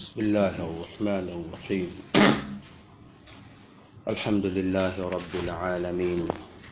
بسم الله الرحمن الرحيم الحمد لله رب العالمين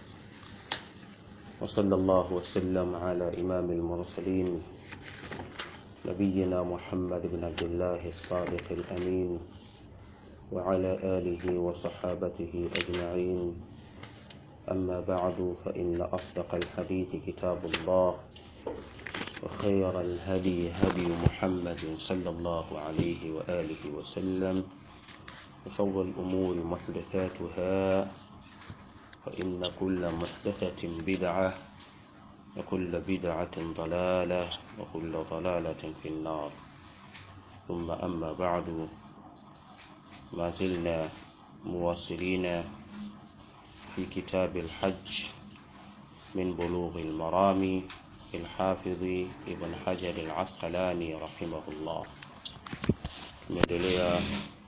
وصلى الله وسلم على إمام المرسلين نبينا محمد بن عبد الله الصادق الأمين وعلى آله وصحابته أجمعين أما بعد فإن أصدق الحديث كتاب الله وخير الهدي هدي محمد صلى الله عليه وآله وسلم وشر الأمور محدثاتها فإن كل محدثة بدعة وكل بدعة ضلالة وكل ضلالة في النار ثم أما بعد ما زلنا مواصلين في كتاب الحج من بلوغ المرام الحافظ ابن حجر العسقلاني رحمه الله tumeendelea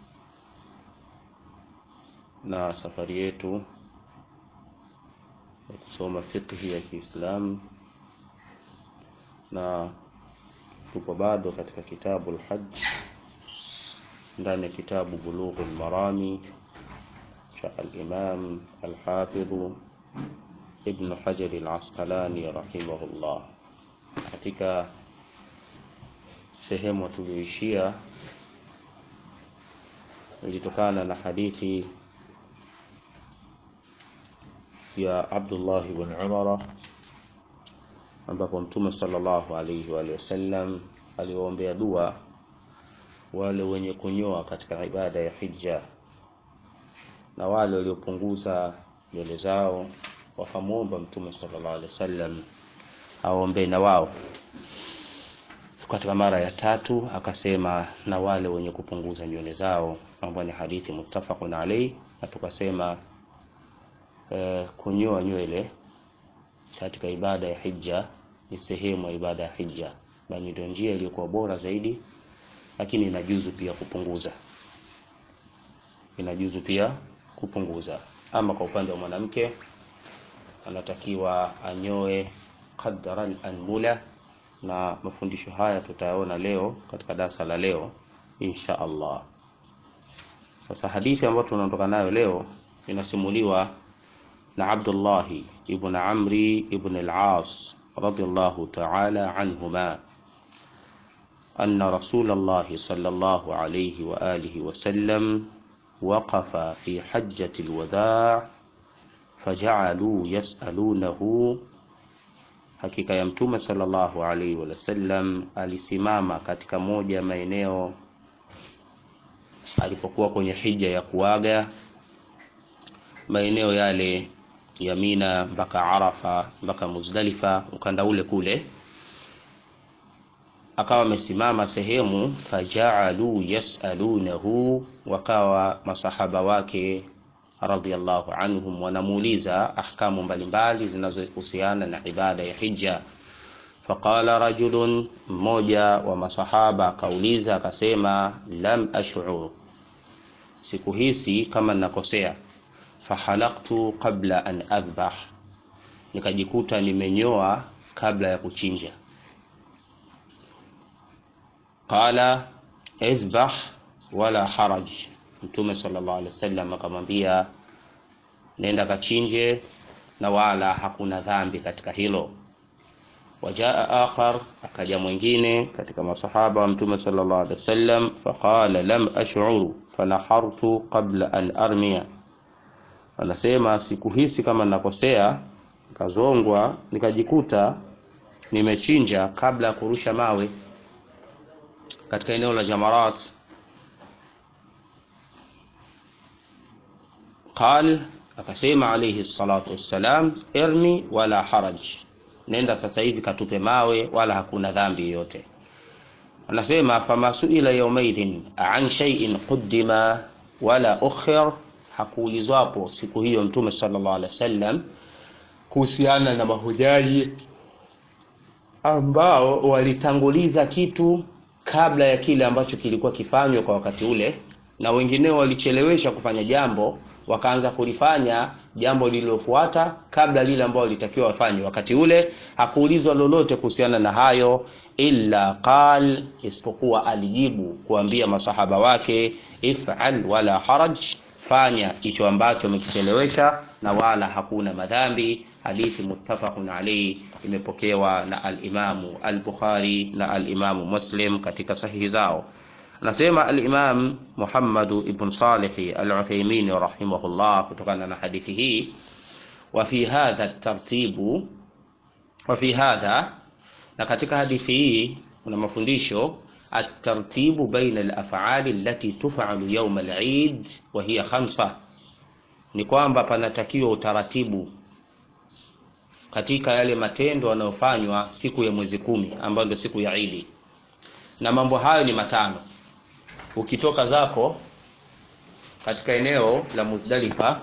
na safari yetu ya kusoma fiqhi ya Kiislamu na tupo bado katika kitabu al-Hajj ndani ya kitabu Bulughul Marami cha al-Imam al-Hafidh Ibn Hajar al-Asqalani rahimahullah. Katika sehemu tuliyoishia ilitokana na hadithi ya Abdullah ibn Umar ambapo Mtume sallallahu alayhi wa sallam aliwaombea dua wale wenye kunyoa katika ibada ya hija na wale waliopunguza nywele zao wakamwomba Mtume sallallahu alaihi wasallam aombee na wao. Katika mara ya tatu akasema na wale wenye kupunguza nywele zao, ambayo ni hadithi muttafaqun alayhi, na tukasema eh, kunyoa nywele katika ibada ya hija ni sehemu ya ibada ya hija, bali ndio njia iliyokuwa bora zaidi, lakini inajuzu pia kupunguza, inajuzu pia kupunguza. Ama kwa upande wa mwanamke anatakiwa anyoe qadran anmula, na mafundisho haya tutayaona leo katika darasa la leo insha Allah. Sasa hadithi ambayo tunaondoka nayo leo inasimuliwa na Abdullah ibn Amri ibn al-As radiyallahu ta'ala anhuma أن رسول الله صلى الله عليه وآله وسلم وقف في حجة الوداع فجعلوا يسألونه hakika ya mtume sallallahu alaihi wasallam alisimama katika moja ya maeneo alipokuwa kwenye hija ya kuaga maeneo yale ya Mina mpaka Arafa mpaka Muzdalifa ukanda ule kule akawa amesimama sehemu fajaalu yasalunahu wakawa masahaba wake radhiallahu anhum wanamuuliza ahkamu mbalimbali zinazohusiana na ibada ya hija. Faqala rajulun, mmoja wa masahaba akauliza akasema, lam ash'ur, sikuhisi kama ninakosea. Fahalaktu qabla an adhbah, nikajikuta nimenyoa kabla ya kuchinja. Qala idhbah wala haraj Mtume sallallahu alaihi wasallam akamwambia nenda kachinje na wala hakuna dhambi katika hilo. Wajaa akhar, akaja mwingine katika masahaba wa Mtume sallallahu alaihi wasallam faqala lam ash'uru fanahartu qabla an armiya, anasema sikuhisi kama nakosea, kazongwa nikajikuta nimechinja kabla ya kurusha mawe katika eneo la Jamarat. Qal, akasema alayhi salatu wassalam, irmi wala haraj, nenda sasa hivi katupe mawe, wala hakuna dhambi yoyote. Anasema fama suila yaumaidhin an shay'in quddima wala ukhir, hakuulizwapo siku hiyo Mtume sallallahu alaihi wasallam kuhusiana na mahujaji ambao walitanguliza kitu kabla ya kile ambacho kilikuwa kifanywa kwa wakati ule, na wengineo walichelewesha kufanya jambo wakaanza kulifanya jambo lililofuata kabla lile ambalo litakiwa wafanye wakati ule hakuulizwa lolote kuhusiana na hayo illa qal isipokuwa alijibu kuambia masahaba wake if'al wala haraj fanya hicho ambacho umekichelewesha na wala hakuna madhambi hadithi muttafaqun alayhi imepokewa na al-Imamu al-Bukhari na al-Imamu Muslim katika sahihi zao anasema al-Imam Muhammad ibn Salih al-Uthaymeen rahimahullah kutokana na hadithi hii wa fi hadha tartibu wa fi hadha na katika hadithi hii kuna mafundisho الترتيب بين الأفعال التي تفعل يوم العيد وهي خمسة ni kwamba panatakiwa utaratibu katika yale matendo yanayofanywa siku ya mwezi kumi ambayo ndio siku ya Idi, na mambo hayo ni matano. Ukitoka zako katika eneo la Muzdalifa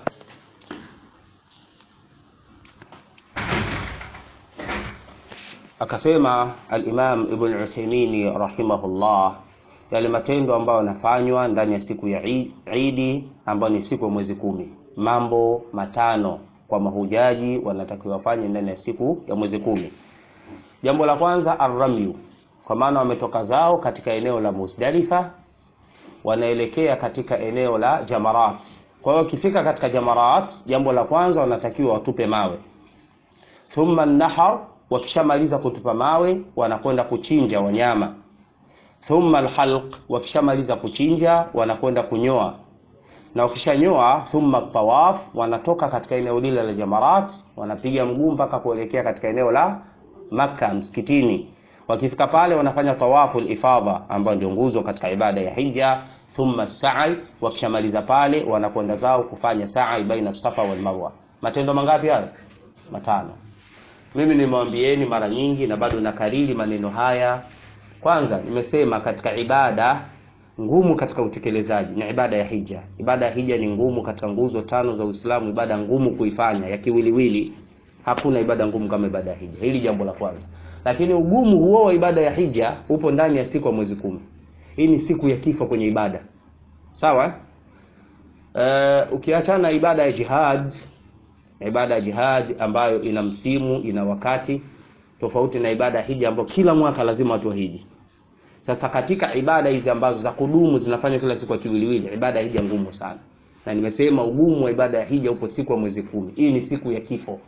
akasema al-Imam Ibn Uthaymeen rahimahullah, yale matendo ambayo yanafanywa ndani ya siku ya Idi ambayo ni siku ya mwezi kumi, mambo matano kwa mahujaji wanatakiwa wafanye ndani ya siku ya mwezi kumi. Jambo la kwanza arramyu, kwa maana wametoka zao katika eneo la Muzdalifa wanaelekea katika eneo la Jamarat. Kwa hiyo wakifika katika Jamarat, jambo la kwanza wanatakiwa watupe mawe. Thumma nahar, wakishamaliza kutupa mawe wanakwenda kuchinja wanyama. Thumma alhalq, wakishamaliza kuchinja wanakwenda kunyoa na wakishanyoa thumma tawaf, wanatoka katika eneo lile la Jamarat, wanapiga mguu mpaka kuelekea katika eneo la Makka msikitini. Wakifika pale wanafanya tawafu ifadha, ambayo ndio nguzo katika ibada ya hija. Thumma sa'i, wakishamaliza pale wanakwenda zao kufanya sa'i baina Safa wal Marwa. Matendo mangapi hayo? Matano. Mimi nimewambieni mara nyingi na bado nakariri maneno haya. Kwanza nimesema katika ibada ngumu katika utekelezaji ni ibada ya hija. Ibada ya hija ni ngumu katika nguzo tano za Uislamu, ibada ngumu kuifanya ya kiwiliwili. Hakuna ibada ngumu kama ibada ya hija. Hili jambo la kwanza. Lakini ugumu huo wa ibada ya hija upo ndani ya siku ya mwezi kumi. Hii ni siku ya kifo kwenye ibada, sawa? Uh, ukiachana ibada ya jihad, ibada ya jihad ambayo ina msimu, ina wakati tofauti na ibada ya hija ambayo kila mwaka lazima watu wahiji. Sasa katika ibada hizi ambazo za kudumu zinafanywa kila siku ya kiwiliwili, ibada ya hija ngumu sana, na nimesema ugumu wa ibada ya hija upo siku ya mwezi kumi. Hii ni siku ya kifo,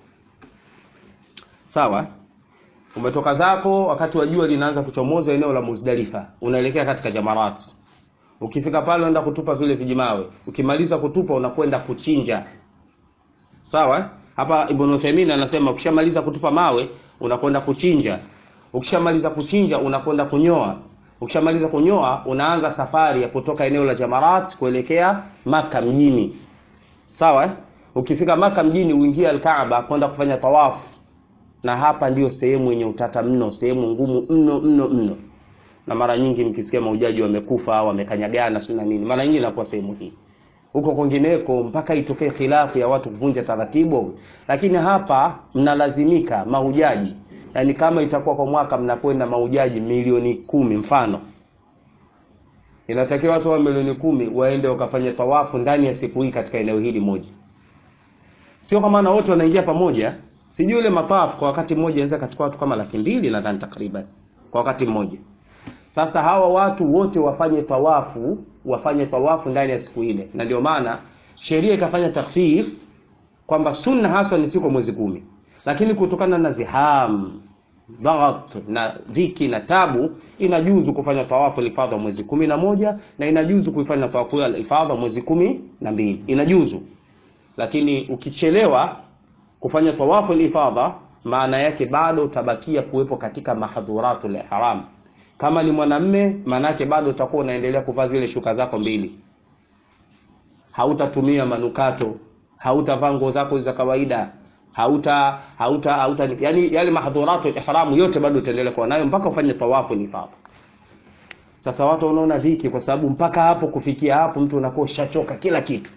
sawa. Umetoka zako wakati wa jua linaanza kuchomoza eneo la Muzdalifa, unaelekea katika Jamarat. Ukifika pale unaenda kutupa vile vijimawe, ukimaliza kutupa unakwenda kuchinja, sawa. Hapa Ibn Uthaymeen anasema ukishamaliza kutupa mawe unakwenda kuchinja, ukishamaliza kuchinja unakwenda kunyoa Ukishamaliza kunyoa unaanza safari ya kutoka eneo la Jamarat kuelekea Maka mjini. Sawa? Ukifika Maka mjini uingie Al-Kaaba kwenda kufanya tawafu. Na hapa ndiyo sehemu yenye utata mno, sehemu ngumu mno mno mno. Na mara nyingi mkisikia mahujaji wamekufa, wamekanyagana sio na nini, mara nyingi inakuwa sehemu hii. Huko kwingineko mpaka itokee khilafu ya watu kuvunja taratibu, lakini hapa mnalazimika mahujaji Yaani kama itakuwa kwa mwaka mnakwenda mahujaji milioni kumi mfano, inatakiwa watu wa milioni kumi waende wakafanya tawafu ndani ya siku hii katika eneo hili moja. Sio kama na wote wanaingia pamoja, sijui ile matawafu kwa wakati mmoja inaweza kachukua watu kama laki mbili nadhani takriban kwa wakati mmoja. Sasa hawa watu wote wafanye tawafu, wafanye tawafu ndani ya siku ile, na ndio maana sheria ikafanya takhfif kwamba sunna haswa ni siku mwezi kumi lakini kutokana na ziham daghat na dhiki na tabu, inajuzu kufanya tawafu ifadha mwezi kumi na moja na inajuzu kuifanya tawafu ya ifadha mwezi kumi na mbili inajuzu. Lakini ukichelewa kufanya tawafu ifadha, maana yake bado utabakia kuwepo katika mahdhuratul ihram. Kama ni mwanamme, maana yake bado utakuwa unaendelea kuvaa zile shuka zako mbili, hautatumia manukato, hautavaa nguo zako za kawaida hauta hauta hauta yani yale mahdhuratu ihramu yote bado utaendelea kuwa nayo mpaka ufanye tawafu ifadha. Sasa watu wanaona dhiki, kwa sababu mpaka hapo kufikia hapo mtu unakuwa ushachoka kila kitu.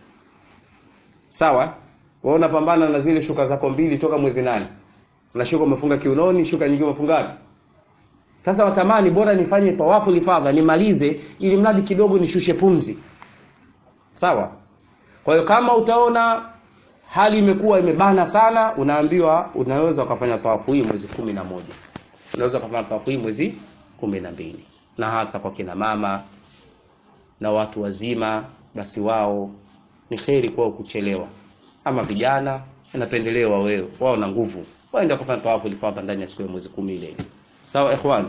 Sawa, wewe unapambana na zile shuka zako mbili toka mwezi nane, na shuka umefunga kiunoni, shuka nyingine umefunga wapi? Sasa watamani bora nifanye tawafu ifadha nimalize, ili mradi kidogo nishushe pumzi. Sawa, kwa hiyo kama utaona hali imekuwa imebana sana unaambiwa unaweza ukafanya tawafu hii mwezi kumi na moja unaweza ukafanya tawafu hii mwezi kumi na mbili na hasa kwa kina mama na watu wazima basi wao ni kheri kwao kuchelewa ama vijana inapendelewa wewe wao na nguvu waende kufanya tawafu ilifadha ndani ya siku ya mwezi kumi ile sawa ikhwan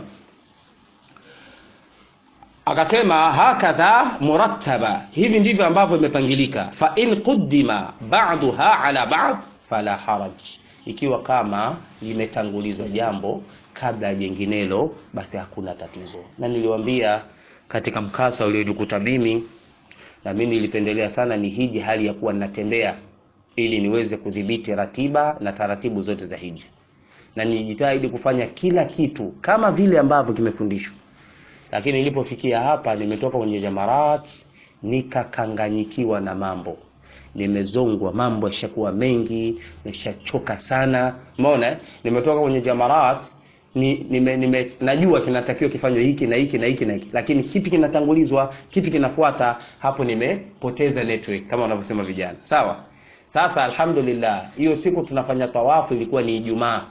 akasema hakadha murattaba hivi ndivyo ambavyo imepangilika fa in quddima ba'daha ala ba'd fala haraj ikiwa kama limetangulizwa jambo kabla ya jenginelo basi hakuna tatizo na niliwaambia katika mkasa uliojikuta mimi na mimi nilipendelea sana ni hiji hali ya kuwa ninatembea ili niweze kudhibiti ratiba na taratibu zote za hija na nilijitahidi kufanya kila kitu kama vile ambavyo kimefundishwa lakini nilipofikia hapa nimetoka kwenye jamarat nikakanganyikiwa na mambo nimezongwa mambo yashakuwa mengi nishachoka sana umeona eh? nimetoka kwenye jamarat ni, nime, nime, najua kinatakiwa kifanywe hiki na hiki na hiki na hiki lakini kipi kinatangulizwa kipi kinafuata hapo nimepoteza network kama wanavyosema vijana sawa sasa alhamdulillah hiyo siku tunafanya tawafu ilikuwa ni ijumaa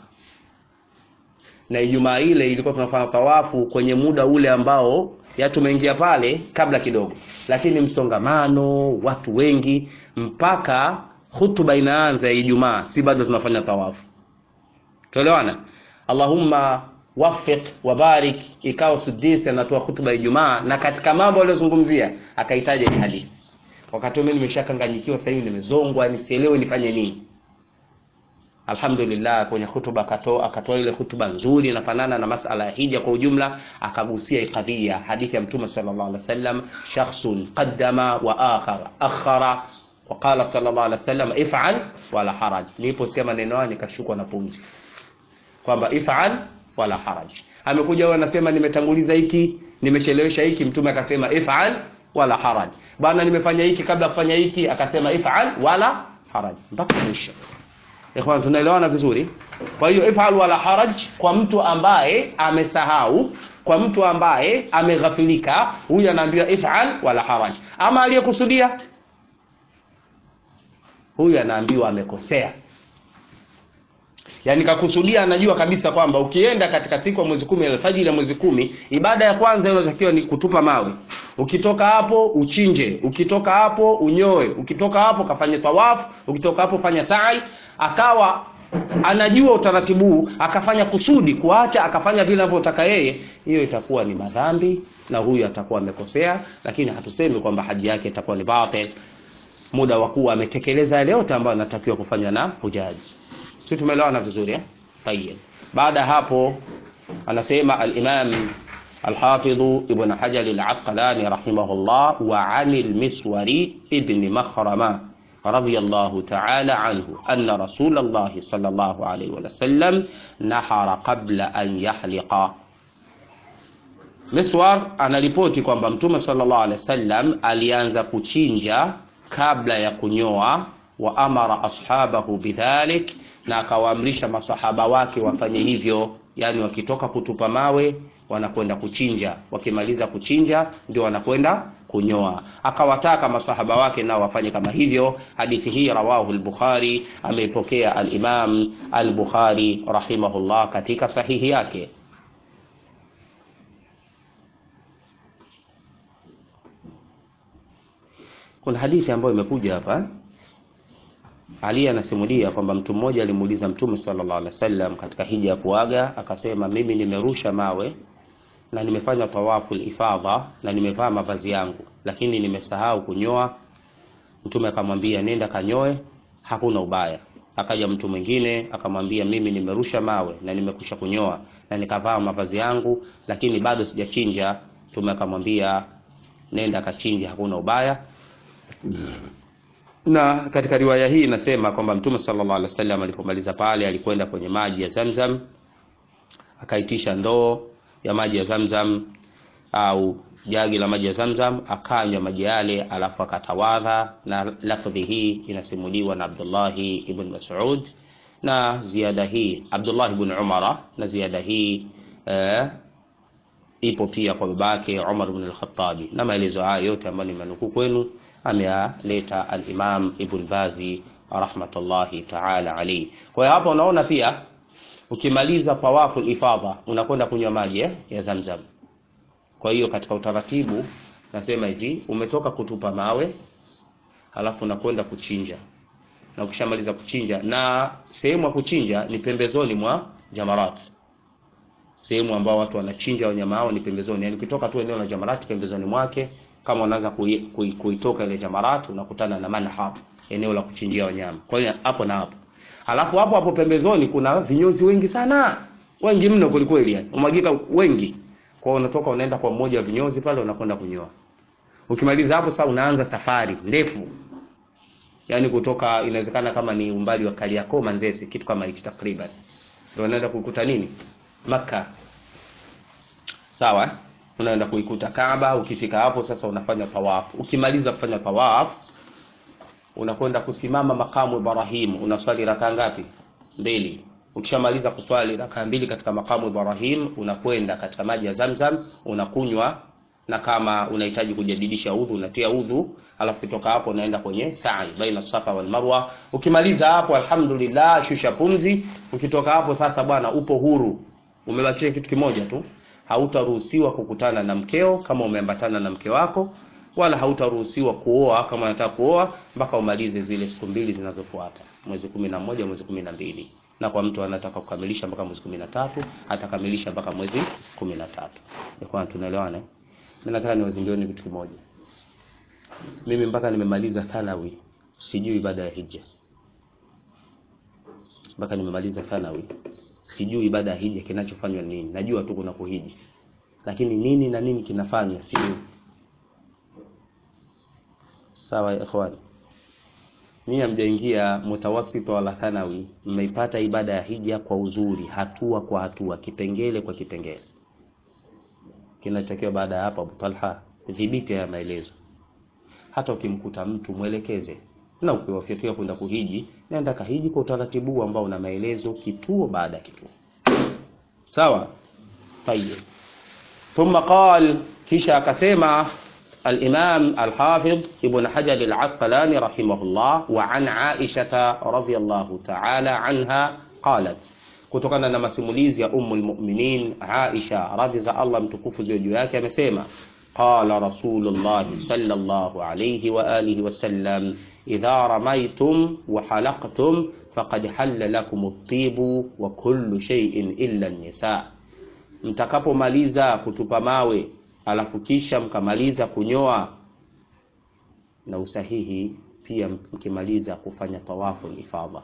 na ijumaa ile ilikuwa tunafanya tawafu kwenye muda ule ambao ya tumeingia pale kabla kidogo lakini msongamano watu wengi mpaka hutuba inaanza ya ijumaa si bado tunafanya tawafu tuelewana allahumma wafiq wabarik ikawa sudisi anatoa hutuba ya ijumaa na katika mambo aliyozungumzia akahitaja hii hadithi wakati mimi nimeshakanganyikiwa sasa hivi nimezongwa nisielewe nifanye nini alhamdulillah kwenye hutuba akatoa akatoa ile hutuba nzuri inafanana na masala ya hija kwa ujumla akagusia kadhia hadithi ya mtume sallallahu alaihi wasallam shakhsun qaddama wa akhar akhara وقال صلى الله عليه وسلم افعل ولا حرج niliposikia maneno hayo nikashukwa na pumzi kwamba if'al wala haraj amekuja huyo anasema nimetanguliza hiki nimechelewesha hiki mtume akasema if'al wala haraj bwana nimefanya hiki kabla kufanya hiki akasema if'al wala haraj mpaka mwisho ikhwan tunaelewana vizuri kwa hiyo if'al wala haraj kwa mtu ambaye amesahau kwa mtu ambaye ameghafilika huyu anaambiwa if'al wala haraj ama aliyekusudia huyu anaambiwa amekosea yaani kakusudia anajua kabisa kwamba ukienda katika siku ya mwezi kumi alfajiri ya mwezi kumi ibada ya kwanza inayotakiwa ni kutupa mawe ukitoka hapo uchinje ukitoka hapo unyoe ukitoka hapo kafanye tawafu ukitoka hapo fanya sai akawa anajua utaratibu huu akafanya kusudi kuacha akafanya vile anavyotaka yeye hiyo itakuwa ni madhambi na huyu atakuwa amekosea lakini hatusemi kwamba haji yake itakuwa ni batil muda wa kuwa ametekeleza yale yote ambayo anatakiwa kufanya na hujaji si tumeelewana vizuri eh? tayeb baada ya hapo anasema al-imam الحافظ ابن حجر العسقلاني رحمه الله وعن المسوري ابن مخرمة رضي الله تعالى عنه أن رسول الله صلى الله عليه وسلم نحر قبل أن يحلق Miswar anaripoti kwamba Mtume sallallahu alaihi wasallam alianza kuchinja kabla ya kunyoa wa amara ashabahu bidhalik na akawaamrisha masahaba wake wafanye hivyo yani wakitoka kutupa mawe wanakwenda kuchinja wakimaliza kuchinja ndio wanakwenda kunyoa akawataka masahaba wake nao wafanye kama hivyo hadithi hii rawahu al-bukhari ameipokea al-imam al-bukhari rahimahullah katika sahihi yake kuna hadithi ambayo imekuja hapa ali anasimulia kwamba mtu mmoja alimuuliza Mtume sallallahu alaihi wasallam katika hija ya kuaga, akasema mimi nimerusha mawe na nimefanya tawafu ifadha na nimevaa mavazi yangu, lakini nimesahau kunyoa. Mtume akamwambia nenda kanyoe, hakuna ubaya. Akaja mtu mwingine akamwambia mimi nimerusha mawe na nimekusha kunyoa na nikavaa mavazi yangu, lakini bado sijachinja. Mtume akamwambia nenda kachinja, hakuna ubaya na katika riwaya hii inasema kwamba mtume sallallahu alaihi wasallam alipomaliza pale alikwenda kwenye maji ya Zamzam akaitisha ndoo ya maji ya Zamzam au jagi la maji ya Zamzam akanywa maji yale alafu akatawadha na lafdhi hii inasimuliwa na Abdullahi ibn Mas'ud na ziada hii Abdullah ibn Umara na ziada hii eh, ipo pia kwa babake Umar ibn al-Khattabi na maelezo haya yote ambayo nimenukuu kwenu ameyaleta al-Imam Ibn Bazi rahmatullahi ta'ala alayhi. Kwa hiyo hapa unaona pia ukimaliza tawafu ifadha unakwenda kunywa maji eh, ya Zamzam. Kwa hiyo katika utaratibu nasema hivi, umetoka kutupa mawe halafu unakwenda kuchinja, na ukishamaliza kuchinja, na sehemu ya kuchinja ni pembezoni mwa jamarat, sehemu ambao watu wanachinja wanyama hao ni pembezoni, yani ukitoka tu eneo la jamarat, pembezoni mwake, kama unaanza kui, kui, kuitoka ile jamarat, unakutana na manhab, eneo la kuchinjia wanyama. Kwa hiyo hapo na hapo, halafu hapo hapo pembezoni kuna vinyozi wengi sana, wengi mno kwelikweli, yani umwagika wengi. Kwa hiyo unatoka unaenda kwa mmoja wa vinyozi pale, unakwenda kunyoa Ukimaliza hapo sasa unaanza safari ndefu, yaani kutoka, inawezekana kama ni umbali wa Kariakoo Manzese, kitu kama hicho takriban, ndio unaenda kuikuta nini Makka. Sawa, unaenda kuikuta Kaaba. Ukifika hapo sasa unafanya tawaf. Ukimaliza kufanya tawaf, unakwenda kusimama makamu Ibrahim, unaswali raka ngapi? Mbili. Ukishamaliza kuswali raka mbili katika makamu Ibrahim, unakwenda katika maji ya Zamzam unakunywa na kama unahitaji kujadidisha udhu unatia udhu, alafu kutoka hapo unaenda kwenye sa'i baina safa wal marwa. Ukimaliza hapo, alhamdulillah, shusha pumzi. Ukitoka hapo sasa, bwana, upo huru. Umebakisha kitu kimoja tu, hautaruhusiwa kukutana na mkeo kama umeambatana na mke wako, wala hautaruhusiwa kuoa kama unataka kuoa mpaka umalize zile siku mbili zinazofuata, mwezi kumi na moja mwezi kumi na mbili na kwa mtu anataka kukamilisha mpaka mwezi kumi na tatu atakamilisha mpaka mwezi kumi na tatu. Kwa tunaelewana eh? Mimi nataka niwazimbioni kitu kimoja. Mimi mpaka nimemaliza thanawi sijui ibada ya hija, mpaka nimemaliza thanawi sijui ibada ya hija kinachofanywa nini. Najua tu kuna kuhiji, lakini nini na nini kinafanywa sijui. Sawa ya ikhwani, mimi hamjaingia mutawasito wala thanawi, mmeipata ibada ya hija kwa uzuri, hatua kwa hatua, kipengele kwa kipengele kinachotakiwa baada ya hapo, Abu Talha, dhibiti ya maelezo. Hata ukimkuta mtu mwelekeze, na ukiwafikia kwenda kuhiji, nenda kahiji kwa utaratibu ambao una maelezo, kituo baada ya kituo. Sawa, tayeb. Thumma qal, kisha akasema al-Imam al-Hafidh Ibn Hajar al-Asqalani rahimahullah, wa an Aisha radhiyallahu ta'ala anha qalat kutokana na masimulizi ya Ummul Mu'minin Aisha radhi za Allah mtukufu ziwe juu yake, amesema qala Rasulullah sallallahu alayhi wa alihi wasallam idha ramaitum wa halaqtum faqad halla lakum at-tibu wa kullu shay'in illa an-nisa, mtakapomaliza kutupa mawe alafu kisha mkamaliza kunyoa na usahihi pia mkimaliza kufanya tawafu ifadha,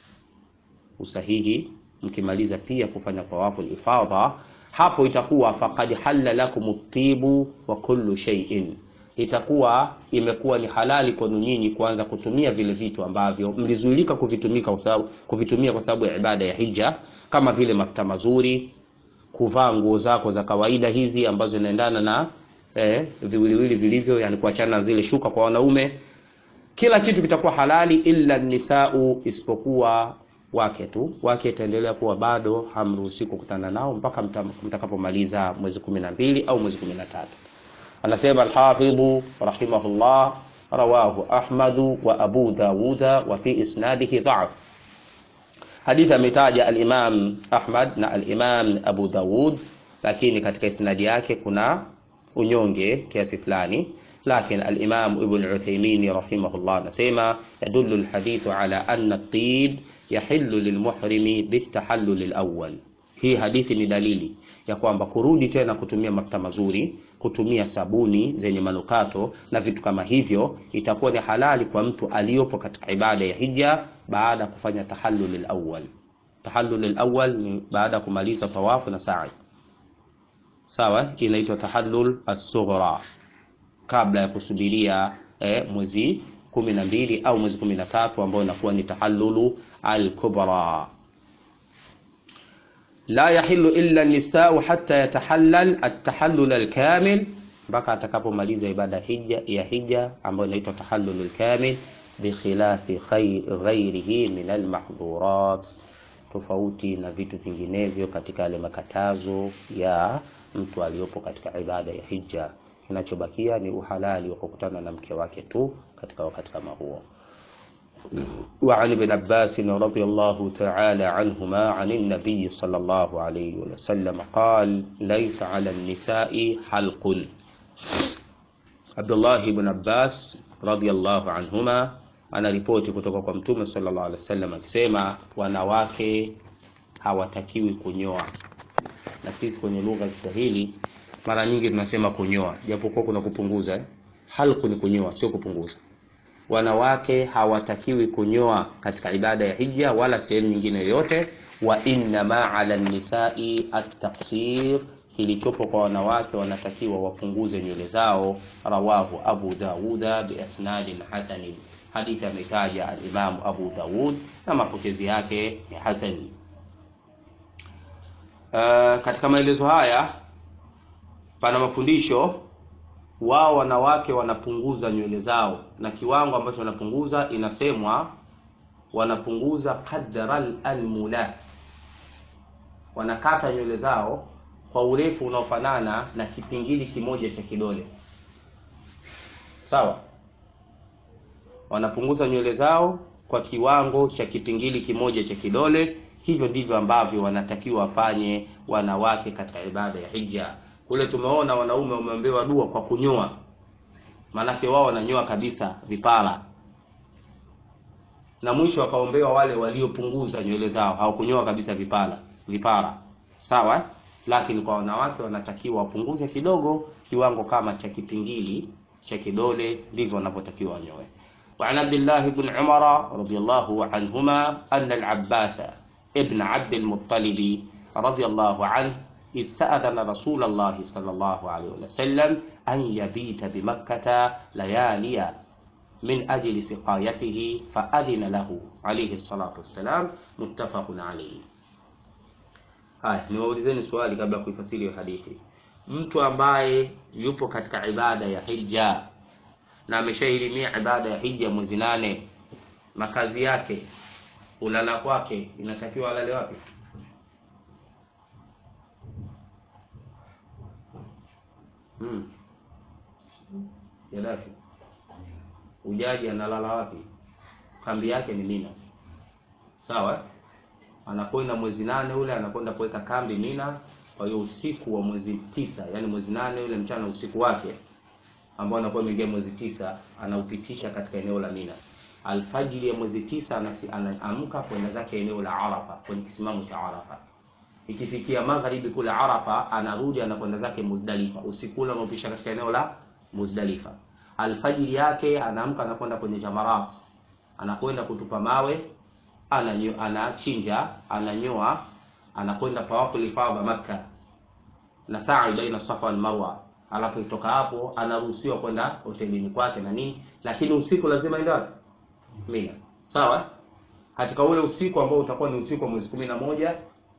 usahihi mkimaliza pia kufanya tawafu ifadha, hapo itakuwa faqad halla lakum at-tibu wa kullu shay'in, itakuwa imekuwa ni halali kwenu nyinyi kuanza kutumia vile vitu ambavyo mlizuilika kuvitumika kwa sababu kuvitumia kwa sababu ya ibada ya hija, kama vile mafuta mazuri, kuvaa nguo zako za kawaida hizi ambazo zinaendana na eh, viwiliwili vilivyo, yani kuachana na zile shuka kwa wanaume. Kila kitu kitakuwa halali illa nisau, isipokuwa wake tu. Wake itaendelea kuwa bado hamruhusi kukutana nao mpaka mtakapomaliza mwezi kumi na mbili au mwezi kumi na tatu. Anasema Alhafidhu rahimahullah, rawahu Ahmadu wa Abu Dawuda wa fi isnadihi dha'f. Hadithi ametaja al-Imam Ahmad na al-Imam Abu Dawud, lakini katika isnadi yake kuna unyonge kiasi fulani lakin al-Imam Ibn Uthaymeen rahimahullah anasema yadullu al-hadithu ala anna at-tib yahillu lilmuhrimi bitahallul alawwal. Hii hadithi ni dalili ya kwamba kurudi tena kutumia mafuta mazuri, kutumia sabuni zenye manukato na vitu kama hivyo itakuwa ni halali kwa mtu aliyopo katika ibada ya hija baada ya kufanya tahallul alawwal. Tahallul alawwal ni baada ya kumaliza tawafu na sa'i. Sawa, inaitwa tahallul as-sughra kabla ya kusubiria eh, mwezi kumi na mbili au mwezi kumi na tatu ambao inakuwa ni tahallulu al-kubra. La yahillu illa nisau hatta yatahallal at-tahallul al-kamil, mpaka atakapomaliza ibada hija ya hija ambayo inaitwa tahallul al-kamil, bi khilafi ghairihi min al-mahdhurat, tofauti na vitu vinginevyo katika yale makatazo ya mtu aliyopo katika ibada ya hija. kinachobakia ni uhalali wa kukutana na mke wake tu katika wakati kama huo. وعن ابن عباس رضي الله تعالى عنهما عن النبي صلى الله عليه وسلم قال ليس على النساء حلق عبد الله بن عباس رضي الله عنهما anaripoti kutoka kwa mtume sallallahu alaihi wasallam akisema wanawake hawatakiwi kunyoa na sisi kwenye lugha ya Kiswahili mara nyingi tunasema kunyoa japokuwa kuna kupunguza eh? halku ni kunyoa sio kupunguza wanawake hawatakiwi kunyoa katika ibada ya hija wala sehemu nyingine yoyote wa innama ala nisai at-taqsir kilichopo kwa wanawake wanatakiwa wapunguze nywele zao rawahu abu dauda biasnadin hasanin hadithi ametaja alimamu abu daud na mapokezi yake ni hasani uh, katika maelezo haya pana mafundisho wao wanawake wanapunguza nywele zao na kiwango ambacho wanapunguza inasemwa wanapunguza qadra almula wanakata nywele zao kwa urefu unaofanana na kipingili kimoja cha kidole sawa wanapunguza nywele zao kwa kiwango cha kipingili kimoja cha kidole hivyo ndivyo ambavyo wanatakiwa wafanye wanawake katika ibada ya hija kule tumeona wanaume wameombewa dua kwa kunyoa maanake wao wananyoa kabisa vipara na mwisho wakaombewa wale waliopunguza nywele zao hawakunyoa kabisa vipara vipara sawa lakini kwa wanawake wanatakiwa wapunguze kidogo kiwango kama cha kipingili cha kidole ndivyo wanavyotakiwa wanyoe وعن عبد الله بن عمر رضي الله عنهما أن العباس ابن عبد المطلب رضي الله عنه استأذن رسول الله صلى الله عليه وسلم أن يبيت بمكة ليالي من أجل سقايته فأذن له عليه الصلاة والسلام متفق عليه haya niwaulizeni swali kabla ya kuifasiri hiyo hadithi mtu ambaye yupo katika ibada ya hija na ameshailimia ibada ya hija mwezi nane makazi yake ulala kwake inatakiwa alale wapi hmm. Gaddafi ujaji analala wapi? Kambi yake ni Mina, sawa. Anakwenda mwezi nane ule anakwenda kuweka kambi Mina. Kwa hiyo usiku wa mwezi tisa, yani mwezi nane ule mchana, usiku wake ambao anakuwa ameingia mwezi tisa, anaupitisha katika eneo la Mina. Alfajiri ya mwezi tisa anaamka kwenda zake eneo la Arafa, kwenye kisimamo cha Arafa ikifikia magharibi kule Arafa anarudi anakwenda zake Muzdalifa, usiku ule anaopisha katika eneo la Muzdalifa. Alfajiri yake anaamka anakwenda kwenye jamarat, anakwenda kutupa mawe, ananyo, anachinja, ananyoa, anakwenda tawafu lifadha Makka na sa'i baina Safa wal Marwa, alafu itoka hapo anaruhusiwa kwenda hotelini kwake na nini, lakini usiku lazima aende wapi? Mina, sawa. Katika ule usiku ambao utakuwa ni usiku wa mwezi kumi na moja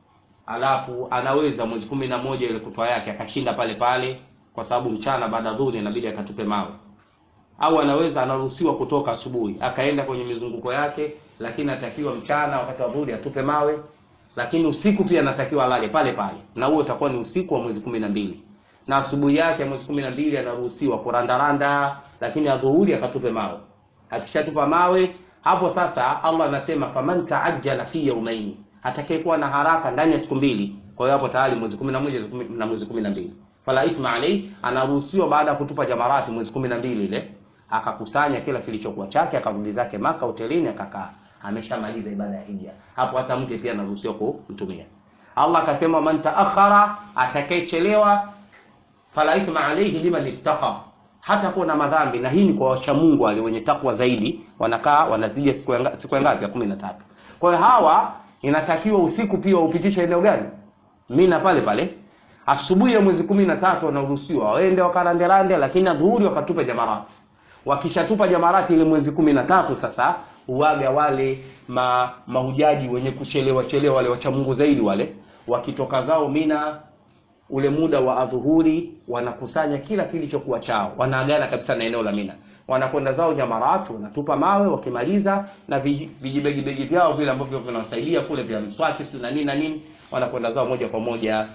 alafu anaweza mwezi kumi na moja ile kutwa yake akashinda pale pale, kwa sababu mchana baada ya dhuhuri inabidi akatupe mawe, au anaweza anaruhusiwa kutoka asubuhi akaenda kwenye mizunguko yake, lakini atakiwa mchana wakati wa dhuhuri atupe mawe, lakini usiku pia anatakiwa alale pale pale, na huo utakuwa ni usiku wa mwezi kumi na mbili na asubuhi yake mwezi kumi na mbili anaruhusiwa kurandaranda, lakini adhuhuri akatupe mawe. Akishatupa mawe hapo sasa, Allah anasema faman taajjala fi yawmaini atakayekuwa na haraka ndani ya siku mbili. Kwa hiyo hapo tayari mwezi 11 na mwezi 12, fala ithma alayhi, anaruhusiwa baada ya kutupa jamarati mwezi 12 ile akakusanya kila kilichokuwa chake akarudi zake Maka hotelini akakaa, ameshamaliza ibada ya hija. Hapo hata mke pia anaruhusiwa kumtumia. Allah akasema man taakhara, atakayechelewa, fala ithma alayhi liman ittaqa, hata kuwa na madhambi. Na hii ni kwa wacha Mungu wale wenye takwa zaidi, wanakaa wanazidi siku ya siku ngapi? Ya 13. Kwa hiyo hawa inatakiwa usiku pia upitishe eneo gani? Mina pale pale. Asubuhi ya mwezi kumi na tatu wanaruhusiwa waende wakaranderande, lakini adhuhuri wakatupe jamarati. Wakishatupa jamarati ile mwezi kumi na tatu sasa uwaga wale ma, mahujaji wenye kuchelewa chelewa wale wacha Mungu zaidi wale wakitoka zao Mina ule muda wa adhuhuri wanakusanya kila kilichokuwa chao, wanaagana kabisa na eneo la Mina wanakwenda zao jamaratu, wanatupa mawe, wakimaliza na vijibegibegi vyao vile ambavyo vinawasaidia kule vya mswaki si na nini na nini, wanakwenda zao moja kwa moja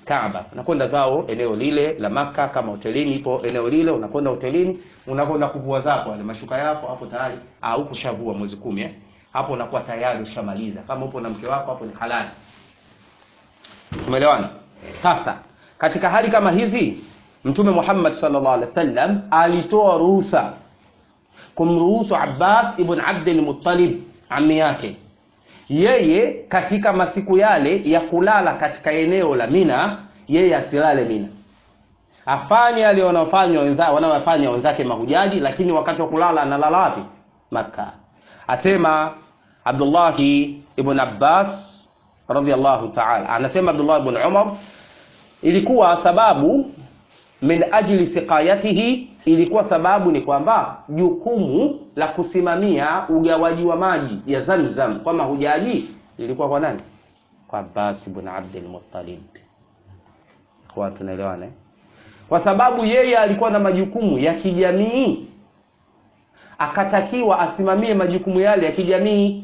Kaaba, unakwenda zao eneo lile la Maka, kama hotelini ipo eneo lile, unakwenda hotelini, unakwenda kuvua zako wale mashuka yako, hapo tayari au kushavua mwezi kumi eh? Hapo unakuwa tayari ushamaliza. Kama upo na mke wako, hapo ni halali. Tumeelewana? Sasa katika hali kama hizi Mtume Muhammad sallallahu alaihi wasallam alitoa ruhusa kumruhusu Abbas ibn Abdul Muttalib ami yake yeye katika masiku yale ya kulala katika eneo la Mina, yeye asilale Mina, afanye yale wanaofanya wenzake wanaofanya wenzake mahujaji, lakini wakati wa kulala analala wapi? Makka. Asema Abdullah ibn Abbas radhiyallahu ta'ala, anasema Abdullah ibn Umar, ilikuwa sababu min ajli siqayatihi, ilikuwa sababu ni kwamba jukumu la kusimamia ugawaji wa maji ya Zamzam kwa mahujaji ilikuwa kwa nani? Kwa Abbas ibn Abdul Muttalib. Kwa tunaelewana eh? Kwa sababu yeye alikuwa na majukumu ya kijamii, akatakiwa asimamie majukumu yale ya kijamii,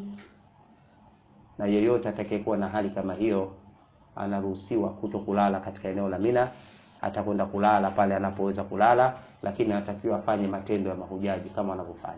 na yeyote atakayekuwa na hali kama hiyo anaruhusiwa kuto kulala katika eneo la Mina atakwenda kulala pale anapoweza kulala, lakini anatakiwa afanye matendo ya mahujaji kama wanavyofanya.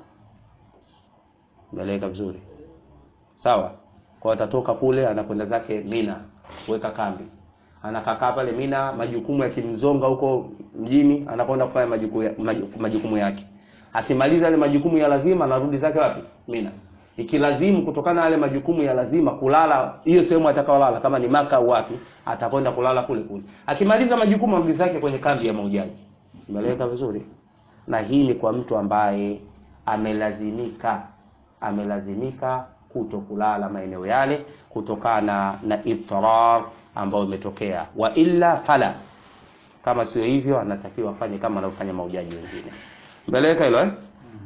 Umeeleweka vizuri? Sawa. Kwa atatoka kule anakwenda zake Mina kuweka kambi, anakaa pale Mina, majukumu yakimzonga huko mjini, anakwenda kufanya majukumu, majukumu yake. Akimaliza yale majukumu ya lazima, anarudi zake wapi? Mina. Ikilazimu kutokana na yale majukumu ya lazima kulala hiyo sehemu atakaolala, kama ni Maka au wapi, atakwenda kulala kule kule. Akimaliza majukumu arudi zake kwenye kambi ya mahujaji. Umeeleweka vizuri? Na hii ni kwa mtu ambaye amelazimika amelazimika kuto kulala maeneo yale kutokana na idrar ambayo imetokea, wa illa fala, kama sio hivyo anatakiwa afanye kama anavyofanya mahujaji wengine. Umeeleweka hilo eh?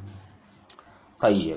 Tayyib.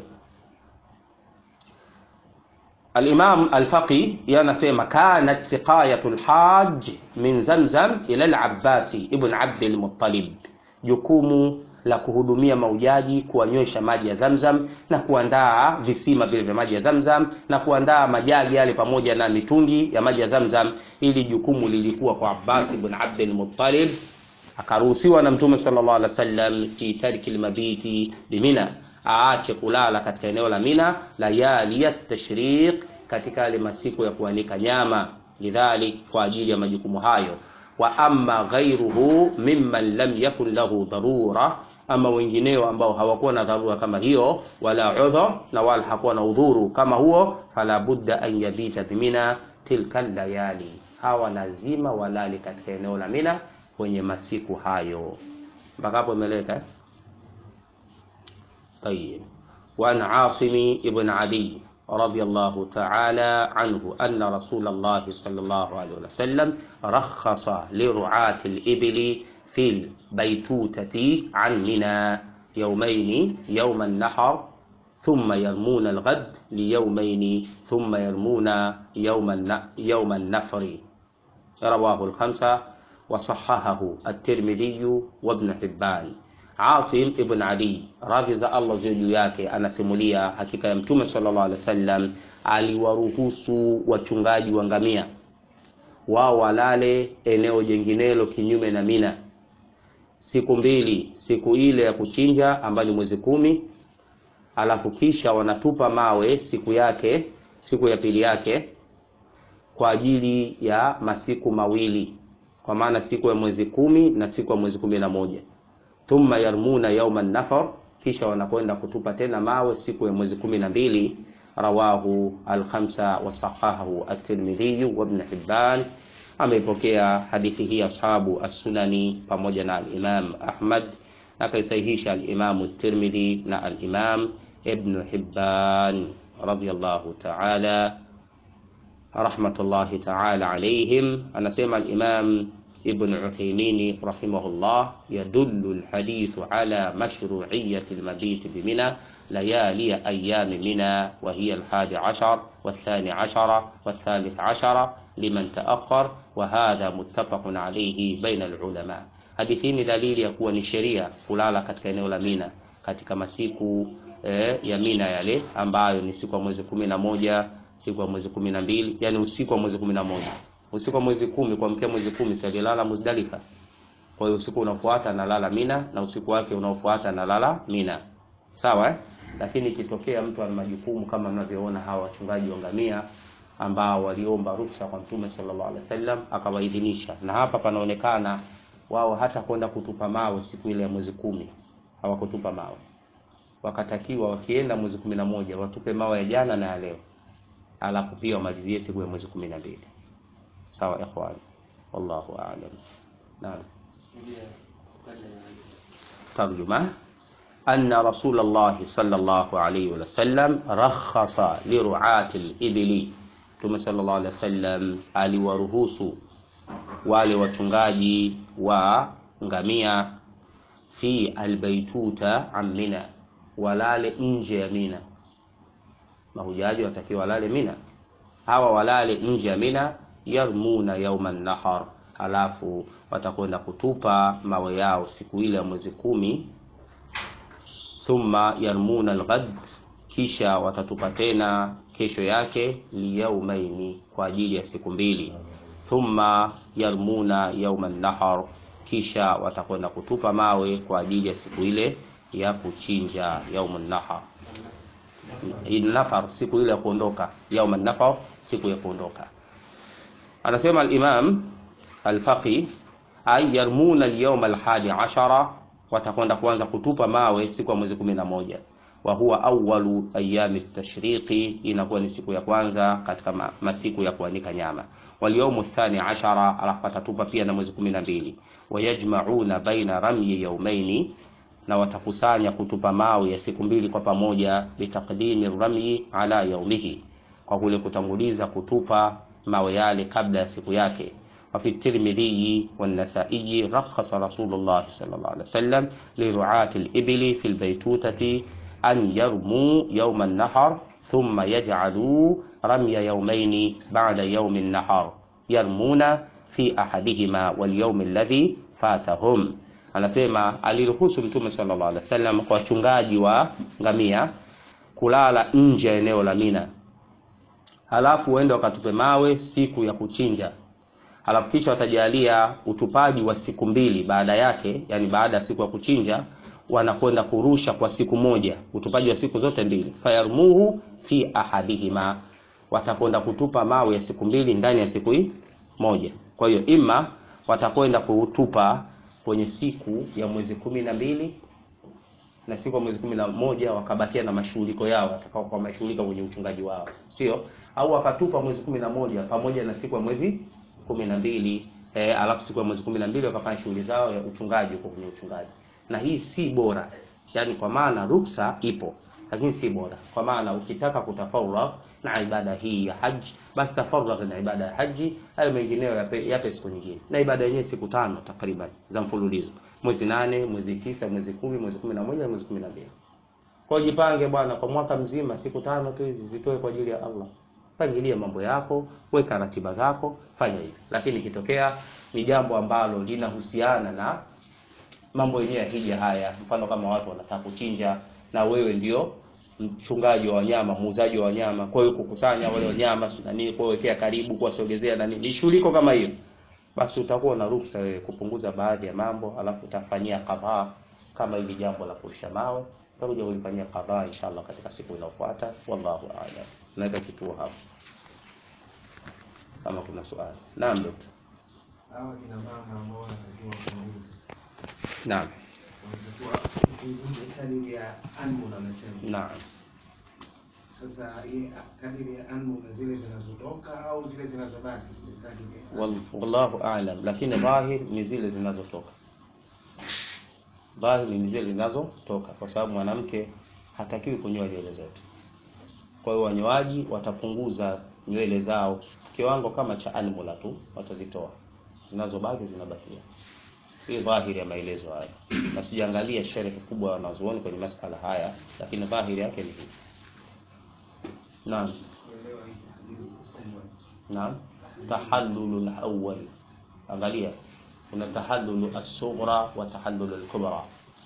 Al-Imam Al-Faqi yanasema kanat siqayatu al-hajj min Zamzam ila al-Abbasi ibn Abd al-Muttalib, jukumu la kuhudumia maujaji kuwanywesha maji ya Zamzam na kuandaa visima vile vya maji ya Zamzam na kuandaa majagi yale pamoja na mitungi ya maji ya Zamzam. Ili jukumu lilikuwa kwa Abbas ibn Abd al-Muttalib, akaruhusiwa na Mtume sallallahu alaihi wasallam fi tarki al-mabiti bimina aache kulala katika eneo la Mina layali ya tashriq, katika yale masiku ya kuanika nyama, lidhalik, kwa ajili ya majukumu hayo. Wa amma ghairuhu mimman lam yakun lahu dharura, ama wengineo ambao hawakuwa na dharura kama hiyo, wala udhur, na wala hakuwa na udhuru kama huo, fala budda an yabita bimina tilka layali, hawa lazima walale katika eneo la Mina kwenye masiku hayo. Mpaka hapo imeleka eh? طيب وعن عاصم ابن علي رضي الله تعالى عنه أن رسول الله صلى الله عليه وسلم رخص لرعاة الإبل في البيتوتة عن منى يومين يوم النحر ثم يرمون الغد ليومين ثم يرمون يوم يوم النفر رواه الخمسة وصححه الترمذي وابن حبان Asim ibn Ali radhi za Allah ziwe juu yake anasimulia, hakika ya Mtume sallallahu alaihi wasallam aliwaruhusu wachungaji wa ngamia wao walale eneo jenginelo kinyume na Mina siku mbili, siku ile ya kuchinja ambayo ni mwezi kumi, alafu kisha wanatupa mawe siku yake, siku ya pili yake kwa ajili ya masiku mawili, kwa maana siku ya mwezi kumi na siku ya mwezi kumi na moja thumma yarmuna yauma nafar, kisha wanakwenda kutupa tena mawe siku ya mwezi kumi na mbili. Rawahu alkhamsa wasahahahu at-Tirmidhi wa Ibn Hibban. Ameipokea hadithi hii ashabu as-Sunani pamoja na al-Imam Ahmad, na kaisahihisha al-Imam at-Tirmidhi na al-Imam Ibn Hibban radiyallahu ta'ala rahmatullahi ta'ala alayhim. Anasema al-Imam Ibn Uthaymeen rahimahullah, yadullu alhadithu ala mashru'iyyati almabit bimina layali ayami mina wa hiya alhadi ashar wathani ashara wathalith ashara liman ta'akhkhar wa hadha muttafaqun alayhi baina alulama. Hadithi hii ni dalili ya kuwa ni sheria kulala katika eneo la Mina katika masiku eh, ya Mina yale ambayo ni siku ya mwezi kumi na moja siku ya mwezi kumi na mbili yani usiku wa mwezi kumi na moja usiku wa mwezi kumi kuamkia mwezi kumi si alilala Muzdalifa. Kwa hiyo usiku unaofuata analala Mina na usiku wake unaofuata analala Mina, sawa eh? Lakini ikitokea mtu ana majukumu kama mnavyoona hawa wachungaji wa ngamia ambao waliomba ruksa kwa Mtume sallallahu alaihi wasallam akawaidhinisha, na hapa panaonekana wao hata kwenda kutupa mawe siku ile ya mwezi kumi hawakutupa mawe, wakatakiwa wakienda mwezi kumi na moja watupe mawe ya jana na ya leo, alafu pia wamalizie siku ya mwezi kumi na mbili. Sawa ikhwan, wallahu a'lam. Naam. ترجمة أن رسول الله صلى الله عليه وسلم رخص لرعاة الإبل Mtume sallallahu alaihi wasallam aliwaruhusu wale wachungaji wa ngamia fi albaituta an Mina, walale nje ya Mina. Mahujaji watakiwa walale Mina, hawa walale nje ya Mina, yarmuna yauma nahar, alafu watakwenda kutupa mawe yao siku ile ya mwezi kumi. Thumma yarmuna alghad, kisha watatupa tena kesho yake, liyaumaini, kwa ajili ya siku mbili. Thumma yarmuna yauma nahar, kisha watakwenda kutupa mawe kwa ajili ya siku ile ya kuchinja, yauma nahar. Nafar, siku ile ya kuondoka, yauma nahar, siku ya kuondoka. Anasema al-Imam al-Faqih ay yarmuna al-yawm al-hadi ashara, watakwenda kuanza kutupa mawe siku ya mwezi kumi na moja. Wa huwa awwalu ayami tashriqi, inakuwa ni siku ya kwanza katika ma, masiku ya kuanika nyama. Wal yawmu thani ashara, alafu atatupa pia na mwezi kumi na mbili. Wayajma'una baina ramyi yawmaini, na watakusanya kutupa mawe ya siku mbili kwa pamoja, bitaqdimi ramyi ala yaumihi, kwa kule kutanguliza kutupa mawe yale kabla ya siku yake. وفي الترمذي والنسائي رخص رسول الله صلى الله عليه وسلم لرعاة الإبل في البيتوتة أن يرموا يوم النحر ثم يجعلوا رمي يومين بعد يوم النحر يرمون في أحدهما واليوم الذي فاتهم anasema aliruhusu mtume sallallahu alaihi wasallam kwa wachungaji wa ngamia kulala nje ya eneo la Mina, halafu uende wakatupe mawe siku ya kuchinja halafu kisha watajalia utupaji wa siku mbili baada yake, yani baada ya siku ya kuchinja wanakwenda kurusha kwa siku moja, utupaji wa siku zote mbili. Fayarmuhu fi ahadihima, watakwenda kutupa mawe ya siku mbili ndani ya siku hii moja. Kwa hiyo ima watakwenda kutupa kwenye siku ya mwezi kumi na mbili na siku ya mwezi kumi na moja wakabakia na mashughuliko yao, watakao kwa mashughulika kwenye uchungaji wao, sio au wakatupa mwezi kumi na moja pamoja na siku ya mwezi kumi na mbili eh, alafu siku ya mwezi kumi na mbili wakafanya shughuli zao ya uchungaji huko kwenye uchungaji, na hii si bora, yani kwa maana ruksa ipo, lakini si bora, kwa maana ukitaka kutafarragh na ibada hii ya haji, basi tafarragh na ibada ya haji, hayo mengineyo yape, yape siku nyingine, na ibada yenyewe siku tano takriban za mfululizo, mwezi nane, mwezi tisa, mwezi kumi, mwezi kumi na moja, mwezi kumi na mbili. Kwa hiyo jipange bwana, kwa mwaka mzima siku tano tu hizi zitoe kwa ajili ya Allah. Pangilia mambo yako, weka ratiba zako, fanya hivi. Lakini ikitokea ni jambo ambalo linahusiana na mambo yenyewe ya hija haya, mfano kama watu wanataka kuchinja na wewe ndio mchungaji wa wanyama, muuzaji wa wanyama, kwa hiyo kukusanya wale wanyama na nini, kwa wekea karibu, kuwasogezea na nini, ni shughuliko kama hiyo, basi utakuwa na ruhusa wewe kupunguza baadhi ya mambo, alafu utafanyia kadhaa kama hili jambo la kurusha mawe, utakuja kulifanyia kadhaa inshallah katika siku inayofuata. Wallahu a'lam. Naweka kituo hapo kama kuna swali. Naam dokta. Hawa kina mama ambao wanatakiwa kuuza Naam. wanatakiwa kuuza kadiri ya anmul amesema. Naam. Sasa hii kadiri ya anmul na zile zinazotoka au zile zinazobaki ni kadiri ya Wal- Wallahu a'lam, lakini dhahir ni zile zinazotoka. Dhahir ni zile zinazotoka, kwa sababu mwanamke hatakiwi kunyoa nywele zote. Kwa hiyo wanyoaji watapunguza nywele zao kiwango kama cha almula tu, watazitoa, zinazobaki zinabakia. Hii dhahiri ya maelezo haya, na sijaangalia sherehe kubwa ya wanazuoni kwenye masala haya, lakini dhahiri yake ni hii. Naam. kuelewa hii hadithi kusema Naam, tahallulu al-awwal. Angalia, kuna tahallulu as-sughra wa tahallulu al-kubra.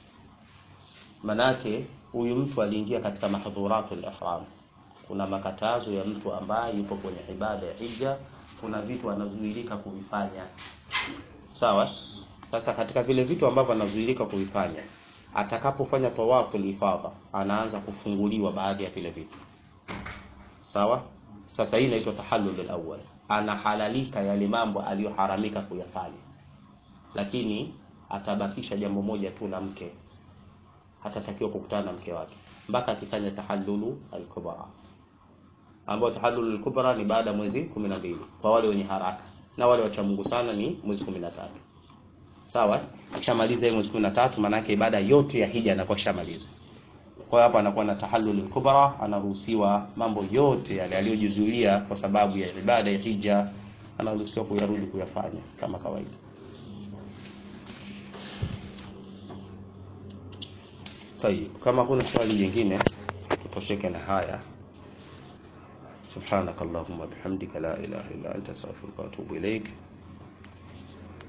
Manake huyu mtu aliingia katika mahdhuratu al-ihram. Kuna makatazo ya mtu ambaye yupo kwenye ibada ya hija kuna vitu anazuilika kuvifanya sawa sasa katika vile vitu ambavyo anazuilika kuvifanya atakapofanya tawafu ifadha anaanza kufunguliwa baadhi ya vile vitu sawa sasa hii inaitwa tahallul alawwal anahalalika yale mambo aliyoharamika kuyafanya lakini atabakisha jambo moja tu la mke hatatakiwa kukutana na mke wake mpaka akifanya tahallulu alkubra ambayo tahallulu alkubra ni baada ya mwezi 12 kwa wale wenye haraka na wale wacha Mungu sana ni mwezi 13 sawa akishamaliza mwezi 13 maana yake ibada yote ya hija anakuwa shamaliza kwa hiyo hapa anakuwa na tahallul kubra anaruhusiwa mambo yote yale aliyojizuia kwa sababu ya ibada ya hija anaruhusiwa kuyarudi kuyafanya kama kawaida طيب kama kuna swali jingine tutosheke na haya سبحانك اللهم وبحمدك لا إله إلا أنت أستغفرك وأتوب إليك